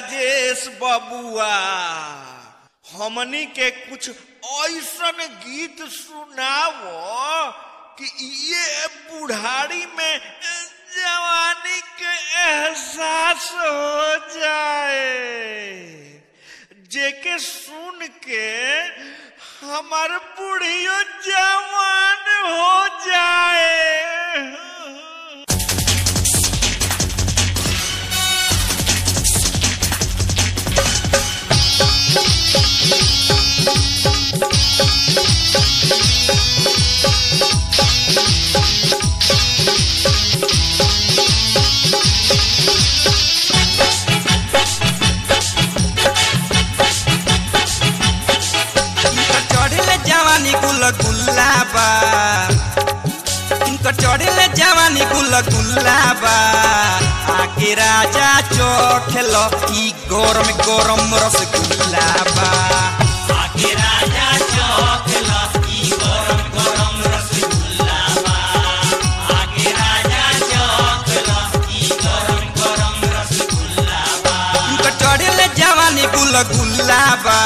राजेश बबुआ हमनी के कुछ ऐसन गीत सुनावो कि ये बुढ़ारी में जवानी के एहसास हो जाए जेके सुन के हमार बुढ़ियो जवान हो जाए इनकर चढ़ले जवानी गुल गुलाबा इनकर चढ़ले जवानी गुल गुलाबा आगे राजा चोखेल ई गरम गरम रस गुलाबा आगे राजा चोखेल ई गरम गरम रस गुलाबा आगे राजा चोखेल ई गरम गरम रस गुलाबा इनकर चढ़ले जवानी गुल गुलाबा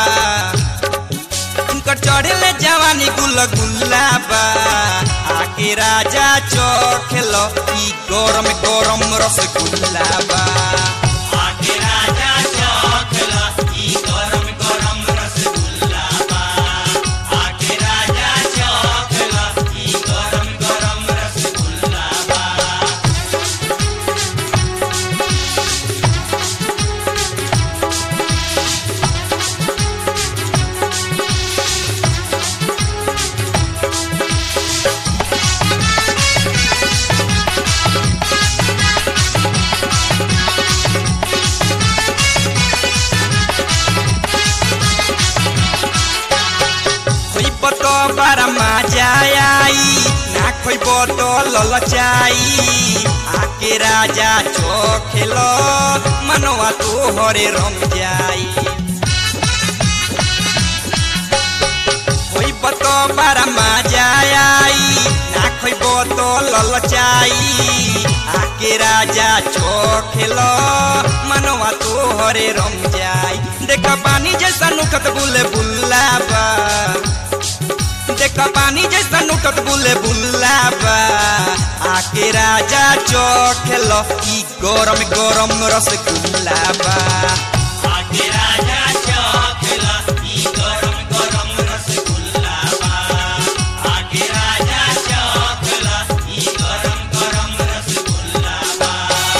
इनकर चढ़ले जवानी गुल गुलाबा आके राजा चोखेल ई गरम गरम रस गुलाबा आके राजा चोखेल ई गरम गरम रस गुलाबा आके राजा चोखेल ई गरम गरम रस गुलाबा খইব তো বারা মাজা আই না খইব তো ললচাই আকে রাজা চোখেল মনवा তো হরে রম যাই খইব তো বারা মাজা আই না খইব তো ললচাই আকে রাজা চোখেল মনवा তো হরে রম যাই দেখ পানি जैसा नुखत बुले बुलाबा देखा पानी जैसा नुटत बुले बुलाबा आके राजा चोखेल ई गरम गरम रस गुलाबा आके राजा चोखेल ई गरम गरम रस गुलाबा आके राजा चोखेल ई गरम गरम रस गुलाबा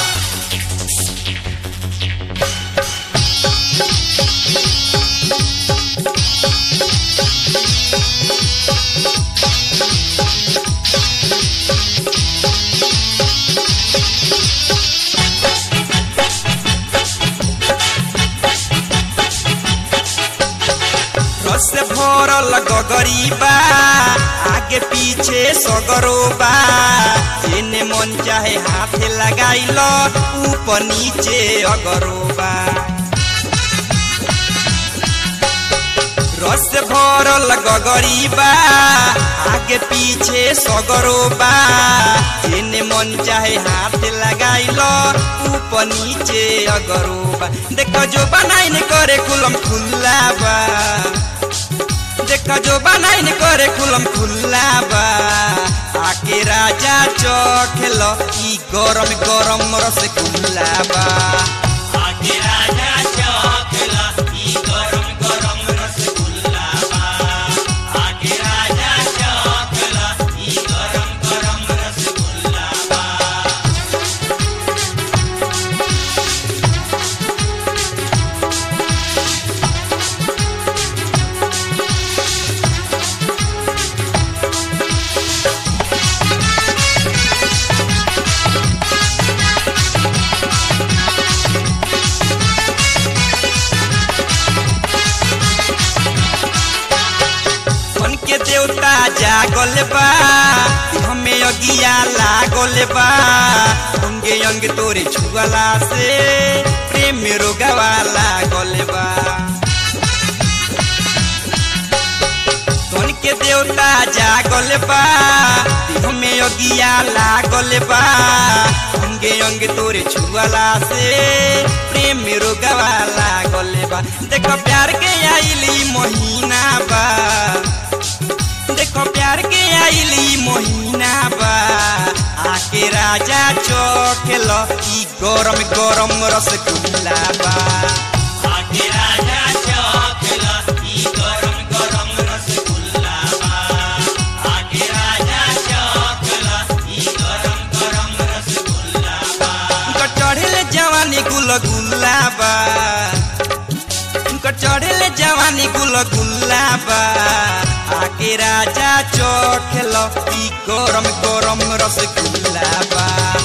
रस से भरल गगरीबा आगे पीछे सगरोबा जेने मन चाहे हाथ लगाइल ऊपर नीचे अगरोबा रस से भरल गगरीबा आगे पीछे सगरोबा जेने मन चाहे हाथ लगाइल ऊपर नीचे अगरोबा देखो जो बनाइन करे कुलम खुल्लाबा देखा जो बनाइन करे खुलम खुल्लाबा आके राजा चखेल ई गरम गरम रस गुलाबा आके राजा चखेल ई गरम गरम रस गुलाबा आके राजा चखेल ई गरम गरम रस गुलाबा मन के देवता जागल बा हमें अगिया लागल बा अंगे अंग तोरे छुअला से प्रेम रोगवा लागल बा मन के देवता जागल बा हमें अगिया लागल बा अंगे अंगे तोरे छुअला से प्रेम रोगवा लागल बा देखो प्यार के आइली महीना बा देखो प्यार के आइली महीना बा आके राजा चोखेल ई गरम गरम रसगुल्ला बा आके राजा चोखेल ई गरम गरम रसगुल्ला बा आके राजा चोखेल ई गरम गरम रसगुल्ला बा चढ़ेले जवानी गुल गुल्ला बा चढ़ेले जवानी गुल गुल्ला बा आके राजा चोखेल ई गरम गरम रसगुल्ला बा